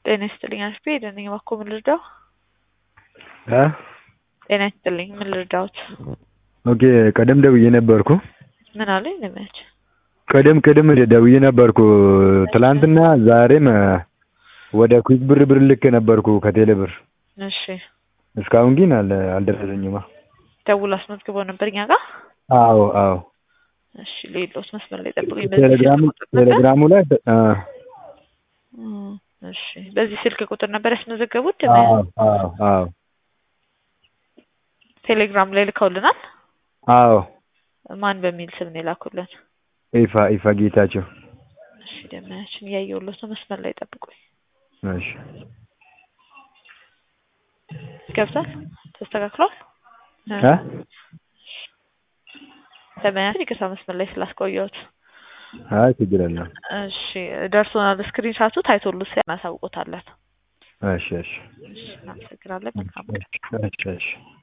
ጤና ይስጥልኝ አሽቤ ደነኝ እባክዎ ምን ልርዳው? እ ጤና ይስጥልኝ ምን ልርዳዎት? ኦኬ ቀደም ደውዬ ነበርኩ። ምን አሉኝ ልመች ቀደም ቀደም ደውዬ ነበርኩ ትላንትና ዛሬም ወደ ኩዊክ ብር ብር ልኬ ነበርኩ ከቴሌ ብር እሺ እስካሁን ግን አል አልደረሰኝማ። ደውሎ አስመዝግበው ነበር እኛ ጋር አዎ አዎ እሺ ሌሎት መስመር ላይ ጠብቁኝ በዚህ ቴሌግራሙ ስልክ ቁጥር ነበር ቴሌግራሙ ላይ እ እም፣ እሺ በዚህ ስልክ ቁጥር ነበር ያስመዘገቡት አዎ አዎ አዎ ቴሌግራም ላይ ልከውልናል አዎ ማን በሚል ስም ነው የላኩልን ኢፋ ኢፋ ጌታቸው እሺ ደመያችን እያየሁሎት ነው መስመር ላይ ጠብቁኝ እሺ ገብቷል ተስተካክሏል እ ደመያችን ይቅርታ መስመር ላይ ስላስቆየሁት አይ ችግር የለም እሺ ደርሶናል ስክሪን ሻቱ ታይቶልስ እናሳውቆታለን እሺ እሺ እሺ እናመሰግናለን መልካም እሺ እሺ